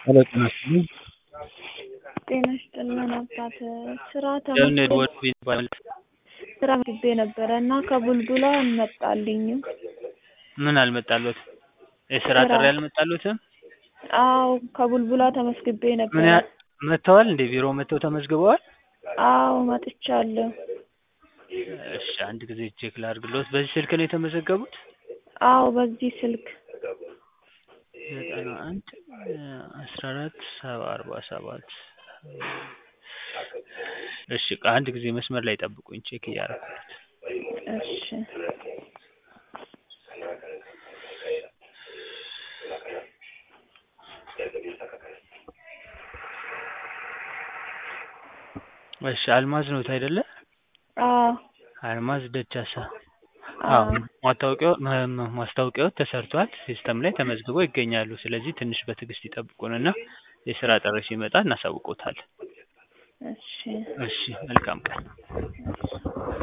ሄሎ ጤና ይስጥልኝ። ጤና ይስጥልን አባት ስራ ለምን ተመዝግቤ ወድ ይባላል? ስራ ተመዝግቤ ነበረ እና ከቡልቡላ አልመጣልኝም። ምን አልመጣሎት? የስራ ስራ። ጥሪ አልመጣሎትም? አዎ ከቡልቡላ ተመዝግቤ ምን ነበረ። ያ መጥተዋል እንዴ? ቢሮ መጥተው ተመዝግበዋል? አዎ መጥቻለሁ። እሺ አንድ ጊዜ ቼክ ላድርግልዎት። በዚህ ስልክ ነው የተመዘገቡት? አዎ በዚህ ስልክ ዘጠና አንድ አስራ አራት ሰባ አርባ ሰባት እሺ ቆይ አንድ ጊዜ መስመር ላይ ጠብቁኝ ቼክ እያደረኩት እሺ እሺ አልማዝ ነዎት አይደለ? አዎ አልማዝ ደቻሳ አዎ አዎ ማስታወቂያው ማ- ማስታወቂያው ተሰርቷል ሲስተም ላይ ተመዝግበው ይገኛሉ። ስለዚህ ትንሽ በትዕግስት ይጠብቁንና የስራ ጥሪ ሲመጣ እናሳውቅዎታለን። እሺ እሺ መልካም ቀን። እሺ